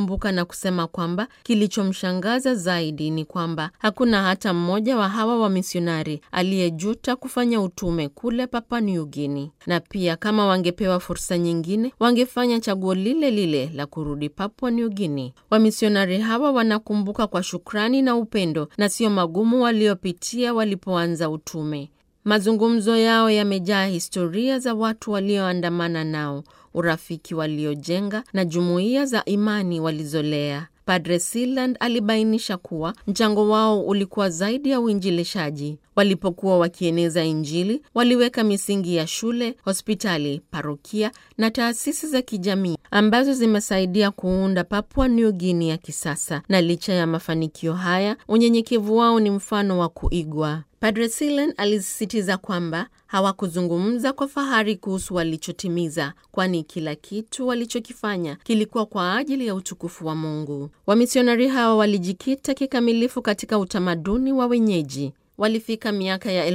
alikumbuka na kusema kwamba kilichomshangaza zaidi ni kwamba hakuna hata mmoja wa hawa wamisionari aliyejuta kufanya utume kule Papua New Guinea, na pia kama wangepewa fursa nyingine wangefanya chaguo lile lile la kurudi Papua New Guinea. Wamisionari hawa wanakumbuka kwa shukrani na upendo na sio magumu waliopitia walipoanza utume. Mazungumzo yao yamejaa historia za watu walioandamana nao, urafiki waliojenga na jumuiya za imani walizolea. Padre Siland alibainisha kuwa mchango wao ulikuwa zaidi ya uinjilishaji. Walipokuwa wakieneza Injili, waliweka misingi ya shule, hospitali, parokia na taasisi za kijamii ambazo zimesaidia kuunda Papua New Guinea ya kisasa. Na licha ya mafanikio haya, unyenyekevu wao ni mfano wa kuigwa. Padre Silen alisisitiza kwamba hawakuzungumza kwa fahari kuhusu walichotimiza, kwani kila kitu walichokifanya kilikuwa kwa ajili ya utukufu wa Mungu. Wamisionari hawa walijikita kikamilifu katika utamaduni wa wenyeji. Walifika miaka ya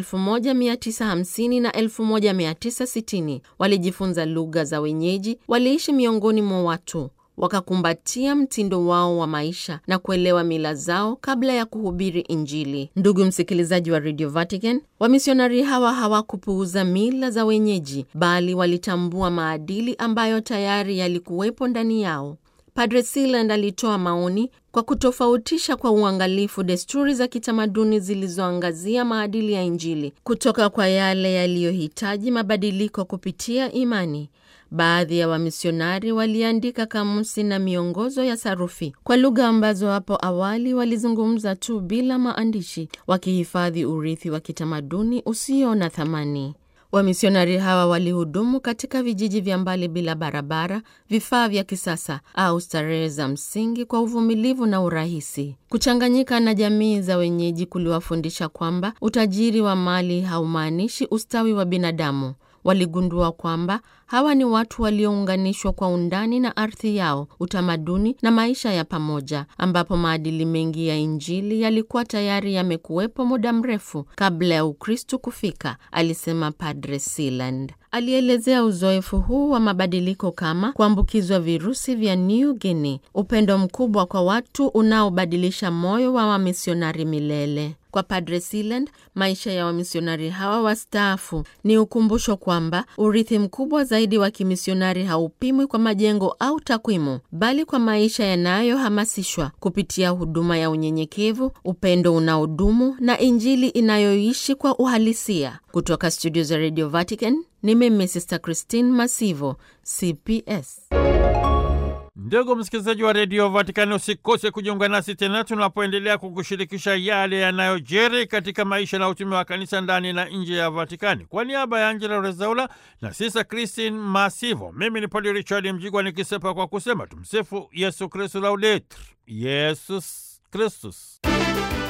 1950 na 1960. Walijifunza lugha za wenyeji, waliishi miongoni mwa watu wakakumbatia mtindo wao wa maisha na kuelewa mila zao kabla ya kuhubiri Injili. Ndugu msikilizaji wa Radio Vatican, wamisionari hawa hawakupuuza mila za wenyeji, bali walitambua maadili ambayo tayari yalikuwepo ndani yao. Padre Siland alitoa maoni kwa kutofautisha kwa uangalifu desturi za kitamaduni zilizoangazia maadili ya Injili kutoka kwa yale yaliyohitaji mabadiliko kupitia imani. Baadhi ya wamisionari waliandika kamusi na miongozo ya sarufi kwa lugha ambazo hapo awali walizungumza tu bila maandishi, wakihifadhi urithi wa kitamaduni usio na thamani. Wamisionari hawa walihudumu katika vijiji vya mbali bila barabara, vifaa vya kisasa au starehe za msingi kwa uvumilivu na urahisi. Kuchanganyika na jamii za wenyeji kuliwafundisha kwamba utajiri wa mali haumaanishi ustawi wa binadamu. Waligundua kwamba hawa ni watu waliounganishwa kwa undani na ardhi yao, utamaduni na maisha ya pamoja, ambapo maadili mengi ya Injili yalikuwa tayari yamekuwepo muda mrefu kabla ya Ukristu kufika, alisema Padre Siland. Alielezea uzoefu huu wa mabadiliko kama kuambukizwa virusi vya New Guinea, upendo mkubwa kwa watu unaobadilisha moyo wa wamisionari milele. Kwa Padre Siland, maisha ya wamisionari hawa wastaafu ni ukumbusho kwamba urithi mkubwa zaidi wa kimisionari haupimwi kwa majengo au takwimu, bali kwa maisha yanayohamasishwa kupitia huduma ya unyenyekevu, upendo unaodumu na Injili inayoishi kwa uhalisia. Kutoka studio za Radio Vatican, ni mimi Sister Christine Masivo, CPS. Ndugu msikilizaji wa redio Vatikani, usikose kujiunga nasi tena tunapoendelea kukushirikisha yale yanayojiri katika maisha na utume wa kanisa ndani na nje ya Vatikani. Kwa niaba ya Angela Rezaula na Sisa Christine Masivo, mimi ni Padre Richard Mjigwa nikisepa kwa kusema tumsifu Yesu Kristu, laudetur Yesus Kristus.